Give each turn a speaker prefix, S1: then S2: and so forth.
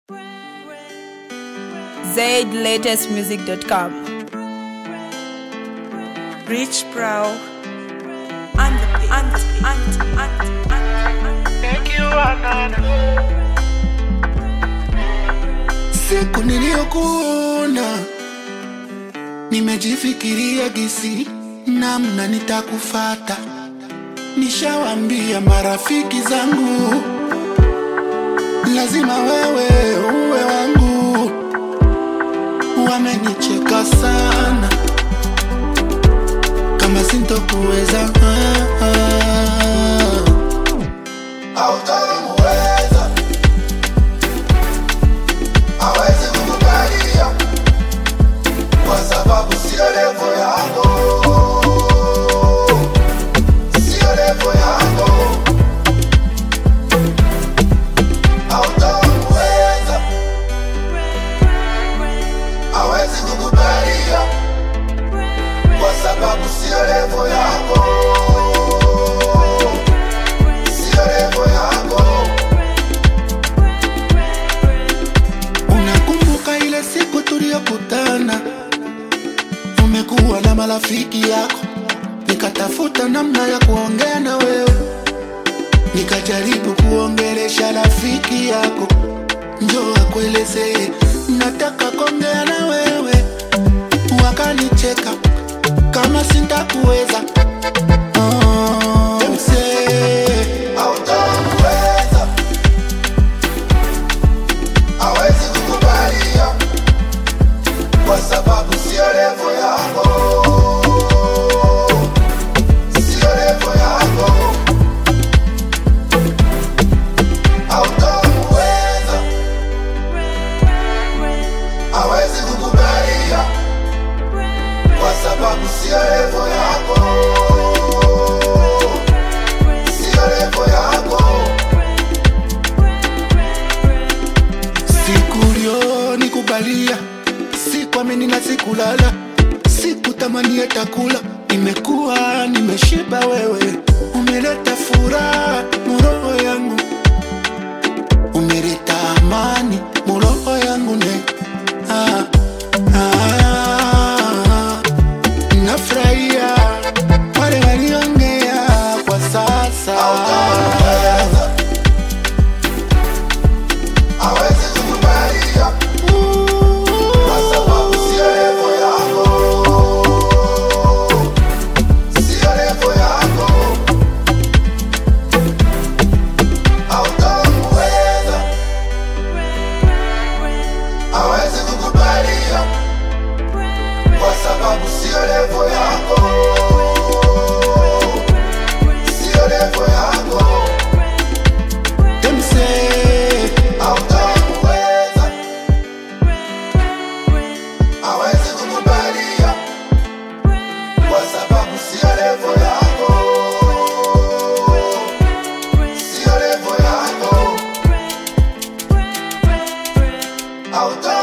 S1: zlatestmusic.com.
S2: Rich Brow and the beat. And the beat. And the beat. And the beat. And the beat.
S3: Thank you, Anana.
S4: Siku niliyokuona nimejifikiria gisi namna nitakufata, nishawambia marafiki zangu lazima wewe uwe wangu, wamenicheka sana kama sintokuweza ah, ah. Hautamuweza, hawezi kukubalia kwa sababu sio levo yako, sio levo yako. Hautamuweza, hawezi kukubalia kwa sababu sio levo yako, sio levo yako. Unakumbuka ile siku tuliyokutana, umekuwa na marafiki yako, nikatafuta namna ya kuongea na wewe, nikajaribu kuongelesha rafiki yako, njoo akuelezee nataka kuongea na wewe, wakanicheka kama sintakuweza. Oh, msee, hautamuweza hawezi kukubalia kwa sababu sio levo yako, sio levo yako. Hautamuweza, hawezi kukubalia kwa sababu sio levo yako, sio levo yako. Siku ulionikubalia sikuamini na sikulala, sikutamani hata kula. Nimekuwa nimeshiba, wewe umeleta furaha muroho yangu, umeleta amani muroho yangu ne ah, ah, nafurahia wale waliongea kwa sasa hawezi kukubalia kwa sababu sio levo yako, sio levo yako. Hautamuweza, hawezi kukubalia kwa sababu sio levo yako, sio levo yako. Them say hautamuweza, hawezi kukubalia kwa sababu sio levo yako, sio levo yako. Hautamuweza